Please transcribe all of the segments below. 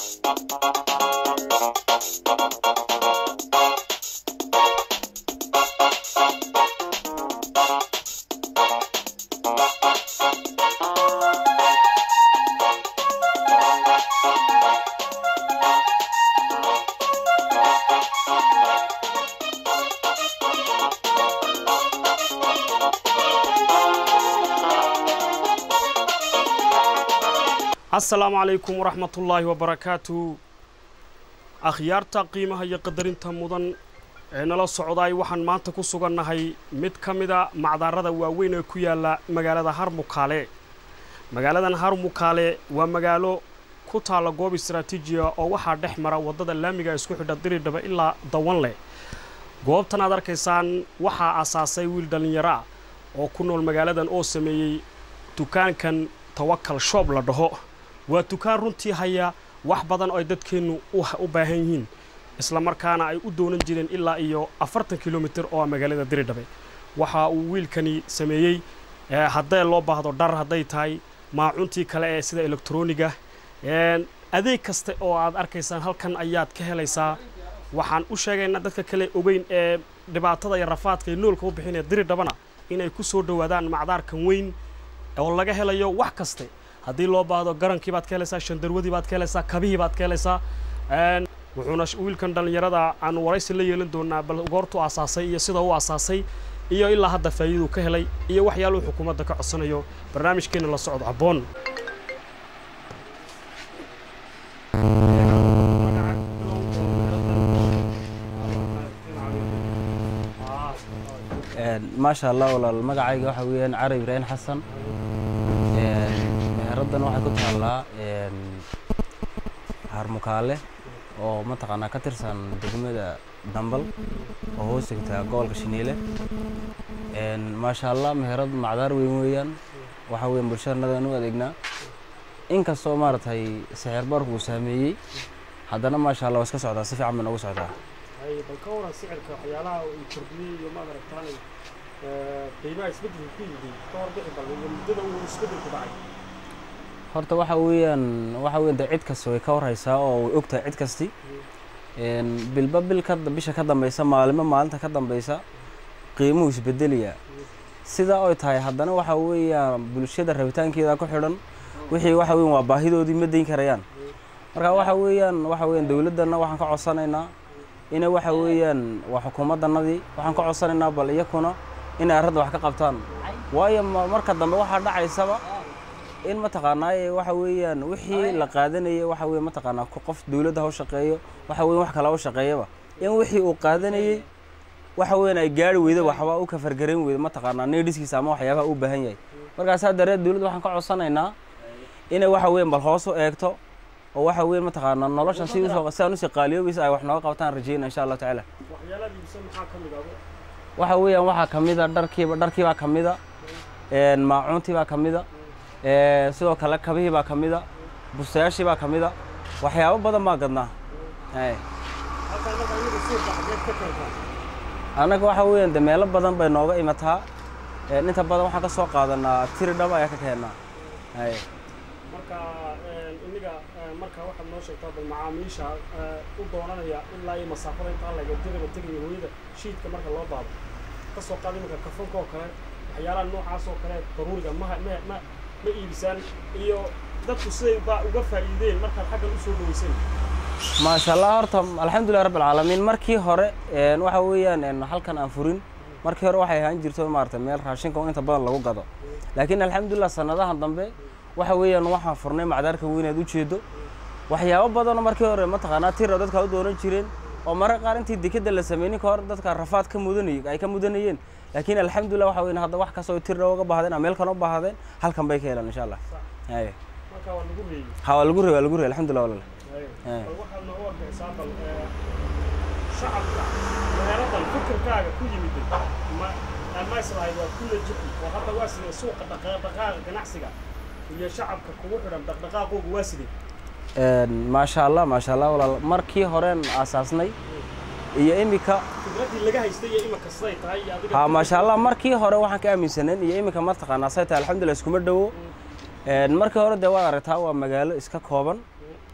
asalaamu calaykum waraxmatullaahi wabarakaatu akhyaarta qiimaha iyo qadarinta mudan ee nala socdaay waxaan maanta ku sugannahay mid ka mida macdaarada waaweyn ee ku yaalla magaalada harmukaale magaaladan harmukaale waa magaalo ku taalla goob istaraatiijiya oo waxaa dhex mara waddada laamiga isku xidha diridhaba ilaa dawanleh goobtan aad arkaysaan waxaa asaasay wiil dhallinyaro ah oo ku nool magaaladan oo sameeyey dukaankan tawakal shoob la dhaho waa dukaan runtii haya wax badan oo ay dadkeennu u baahan yihiin isla markaana ay u doonan jireen ilaa iyo afartan kilomitir oo ah magaalada diridhabe waxa uu wiilkani sameeyey haddee loo baahdo dhar hadday tahay maacuntii kale ee sida elektroniga adeeg kasta oo aad arkaysaan halkan ayaad ka helaysaa waxaan u sheegaynaa dadka kale ogeyn ee dhibaatada iyo rafaadka iyo noolka u bixinaya diridhabana inay ku soo dhowaadaan macdaarkan weyn oo laga helayo wax kaste haddii loo baahdo garankii baad ka helaysaa shandarwadii baad ka helaysaa kabihii baad ka helaysaa wuxuuna wiilkan dhallinyarada aan waraysi la yeelan doonaa bal goortuu asaasay iyo sida uu asaasay iyo ilaa hadda faa'iiduu ka helay iyo waxyaaluhu xukuumadda ka codsanayo barnaamijkeenna la socdo abboon maasha allah walaal magacayga waxa weeyaan cali ibraahim xasan meheraddan waxay ku taallaa harmukaale oo mataqaanaa ka tirsan degmada dambal oo hoos tegtaa gobolka shiniile maasha allah meherad macdaar weyn weeyaan waxa weeyaan bulshadanadan u adeegnaa inkastoo maaragtay sixir barku uu saameeyey haddana maasha allah waa iska socdaa si fiican bay noogu socdaa bal ka waran sicirka waxyaalaha uu kordhiyey iyo maad aragtaan qiimaha isbeddelka ku yimid ka hor bixi bal muddada uu isbeddelku dhacay horta waxa weeyaan waxa weeyaan dee cid kasta way ka warhaysaa oo way ogtahay cid kasti bilba bil ka bisha ka dambaysa maalimo maalinta ka dambaysa qiimuhu isbedeliyaa sidaa oy tahay haddana waxa weeyaan bulshada rabitaankeeda ku xidhan wixii waxa weeyaan waa baahidoodii ma dayn karayaan marka waxa weeyaan waxa weeyaan dowladdanna waxaan ka codsanaynaa ina waxa weeyaan waa xukuumaddanadii waxaan ka codsanaynaa bal iyakuna inay arradda wax ka qabtaan waayo marka dambe waxaa dhacaysaba in mataqaanaaye waxa weeyaan wixii la qaadanayay waxa weeye mataqaanaa qof dowladda ha u shaqeeyo waxa weyan wax kale ha u shaqeeyaba in wixii uu qaadanayey waxa weeyaan ay gaari weyda waxba u kafargarayn weyda mataqaanaa needhiskiisa ama waxyaabaha u baahan yahay markaasaa dareed dowladda waxaan ka codsanaynaa inay waxa weeyaan bal hoos u eegto oo waxa weeye mataqaanaa noloshan si usoo si aan usii qaaliyoobaysa ay wax nooga qabtaan rajeyna insha allahu tacaala waxa weeyaan waxaa ka mid a dharkiiba dharkiibaa ka mid a maacuuntiibaa ka mid a sidoo kale kabihii baa ka mid a bustayaashii baa ka mid a waxyaabo badan baa gadnaa annaga waxa weeyaan de meelo badan bay nooga imataa inta badan waxaan ka soo qaadanaa tiri dhab ayaa ka keennaa marka iniga marka waxaad noo sheegtaa bal macaamiisha u doonanaya ilaa iyo masaafada intaa laga diraba tegaya hooyada shiidka marka loo baado ka soo qaada iminka kafanka oo kale waxyaalaha noocaas oo kale daruuriga ma ma ma ma iibisaan iyo dadku siday ba uga faa'iideen markaad xaggan usoo dhaweyseen maasha allah horta alxamdulilah rabbi alcaalamiin markii hore waxa weeyaan halkan aan furin markii hore waxay ahaan jirto maarata meel raashinka oo inta badan lagu gado laakiin alxamdulilah sanadahan dambe waxa weeyaan waxaan furnay macdaarka weynaad u jeedo waxyaabo badanoo markii hore mataqaanaa tira dadka u doonan jireen oo marka qaar intii dekeda la sameeynin ka hor dadka rafaad ka mudanayay ay ka mudanayeen laakiin alxamdulilah waxa weeyaan hadda wax kastoo tira uga baahdeen ama meel kan u baahdeen halkan bay ka helaan insha allah haye marka waa lagu reeyey ha waa lagu reey waa lagu reey alxamdulilah walaal bal waxaad nooga warbixisaa bal shacabka meeladan fikirkaaga ku yimid ma ma islahayd waa ku najixi oo hadda waa sidee suuqa dhaqdhaqaaqa ganacsiga iyo shacabka kugu xidhan dhaqdhaqaaqoogu waa sidee maasha allah maasha allah walaal markii horeen aasaasnay iyo imika fikraddii laga haystay iyo imika siday tahay iyo adiga ha maasha allah markii hore waxaan ka aaminsaneen iyo imika mataqaanaa say tahay alxamdulilah iskuma dhowo markii hore dee waad aragtaa waa magaalo iska kooban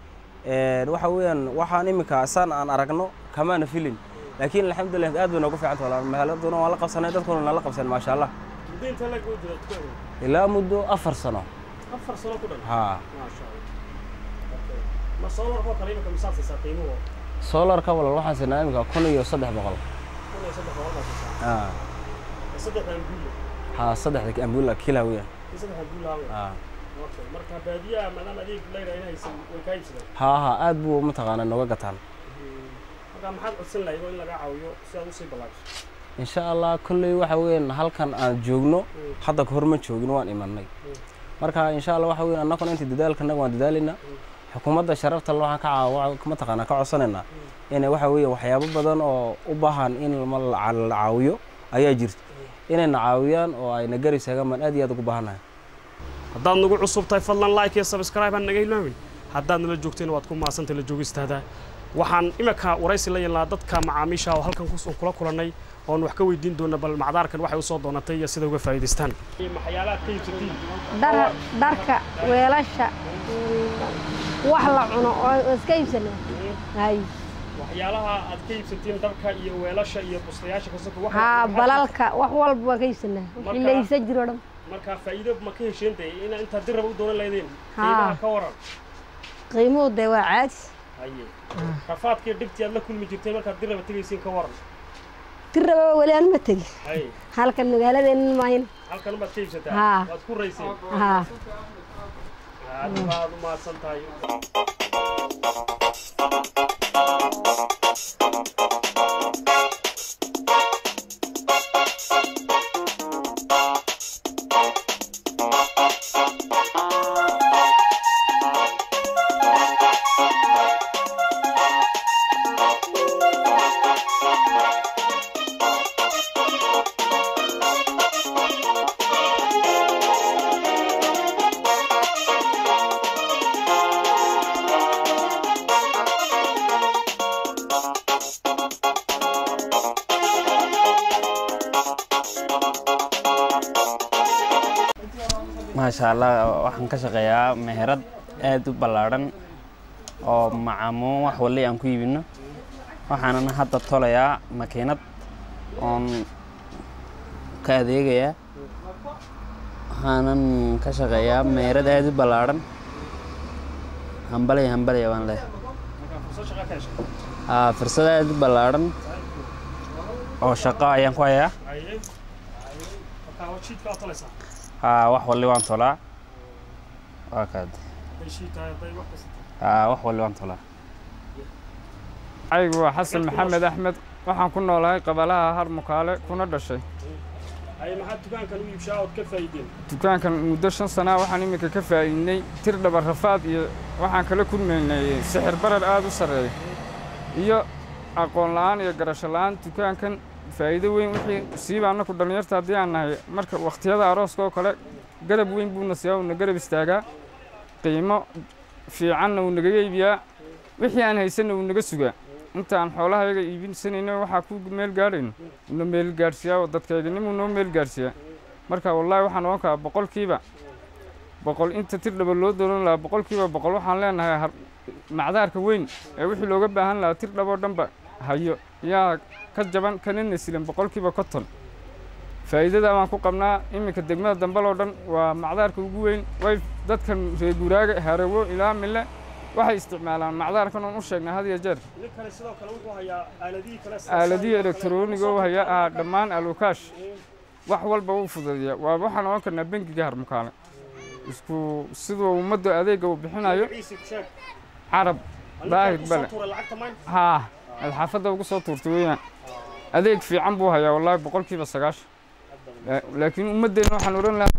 Een, waxa weeyaan waxaan iminka saan aan aragno kamaana filin laakiin alxamdulilah aad bay noogu fiican tahay magaaladuna waan la qabsanay dadkuna waan la qabsanay maasha allah muddo intee laga jira dukaanka ilaa muddo afar sano afar sano ku dhan haa maasha allah Okay. ma soolarkoo kale imika misaad siisaa qiimuhu solarka walal waxaan siinaa iminka kun iyo saddex boqol kun iyo saddex boqol baa siisaa haa saddexda ambuule haa saddexda ambuula kila weeyaan iyo saddexda ambuule haween haa Okay. marka baadiyaha maadaama adeeg layra in haysan way kaa iibsadeen haa haa aad buu mataqaanaa nooga gataan marka maxaad codsan lahayd oo in laga caawiyo si aad usii ballaajiso insha allah kolley waxa weeyaan halkan aan joogno hadda ka hor ma joogin waan imanay marka insha allah waxa weeyaan annaguna inta dadaalkanaga waan dadaalaynaa xukuumadda sharafta le waxaan ka caaw mataqaanaa ka codsanaynaa inay waxa weeye waxyaabo badan oo u baahan in ma la ca- la caawiyo ayaa jirta inayna caawiyaan oo ayna garab istaagaan baan aad iyo aad ugu baahannahay haddaad nagu cusub tahay fadlan like iyo subscribe aan naga ilaawin haddaad nala joogteen waad ku maasantay la joogistaada waxaan imika waraysi la yeelnaa dadka macaamiisha oo halkan kus- kula kulannay oon wax ka weydiin doona bal macdaarkan waxay usoo doonatay iyo sida uga faa'iidaystaan maxyaalaad ka iibsatiin dhar dharka weelasha mm, wax la cuno oo iska iibsana hay waxyaalaha aad ka iibsatiin dharka iyo weelasha iyo bustayaasha kasoko haa balalka wax walba waan ka iibsanaa wixii la iibsan jiro dhan marka faa'iido ma ka hesheen dee inaa intaad dirraba u doonan lahaydeen Haa. qiimaha ka waran qiimuhu dee waa caadi haye rafaadkii dhibtii aad la kulmi jirtay markaad dirraba tegaysiin ka waran tirraba weli aan ma tegin haye halkan magaaladeenna maahin halkan umaad ka iibsataa Haa. waad ku rayseen haa aad baad u mahadsan tahay maasha allah waxaan ka shaqeeyaa meherad aad u ballaadhan oo macamuun wax walli aan ku iibino waxaanan hadda tolayaa makiinad oon ka adeegayaa waxaanan ka shaqeeyaa meherad aad u ballaadhan hambalya hambalya baan leh markaa fursad shaqa ka heshay Aa, fursad aad u ballaadhan oo shaqo ayaan ku hayaa haye markaa waa shiidka aad tolaysaa Aa, wax walli waan tolaa waa kaad hadday shiid tahay hadday wax kasta tahay Aa, wax walli waan tolaa aygu waa xasan maxamed axmed waxaan ku noolahay qabalaha har mukaale kuna dhashay haye maxaad dukaankan u iibshaa ood ka faa'iideen dukaankan muddo shan sanaa waxaan iminka ka faa'iidnay tir dhaba rafaad iyo waxaan kala kulmaynay sixir barar aad u sarreeya iyo aqoon la'aan iyo garasho la'aan dukaankan faa'iido weyn wixii siiba annaku dhallinyarta haddii aan nahay marka wakhtiyada arooska oo kale garab weyn buuna siiyaa uuna garab istaagaa qiimo fiicanna wuu nagaga iibiyaa wixii aan haysanna wuu naga sugaa inta aan xoolahayaga iibinsanayno waxaa ku meel gaadhayno wuuna meel gaadhsiiyaa oo dadkayganimuu noo meel gaadhsiiyaa marka wallaahi waxaan ogan karaa boqolkiiba boqol inta tir dhaba loo dooran lahaa boqolkiiba boqol waxaan leenahay har- macdaarka weyn ee wixii looga baahan lahaa tir dhaboo dhanba hayo yaa ka jaban kana nasilan boqolkiiba konton faa'iidada baan ku qabnaa iminka degmada dambaloo dhan waa macdaarka ugu weyn way dadkan reer guuraaga harawo ilaa mille waxay isticmaalaan macdaarkan oon u sheegnay had iyo jeer nin kale sidoo kale wuxuu hayaa aaladihii kale aaladihii elektarooniga u haya ah dhammaan alukaash wax walba wuu fududeeya waa waxaan ogan karnaa bengiga harmukaale isku siduu ummadda adeega uu bixinayo ciise sheeg carab daahir bale tuura lacagta mayn haa alxaafadda ugu soo tuurtay weeyaan adeeg fiican buu hayaa wallaahi boqolkiiba sagaashan La- laakiin ummaddeena waxaan odhan lahaa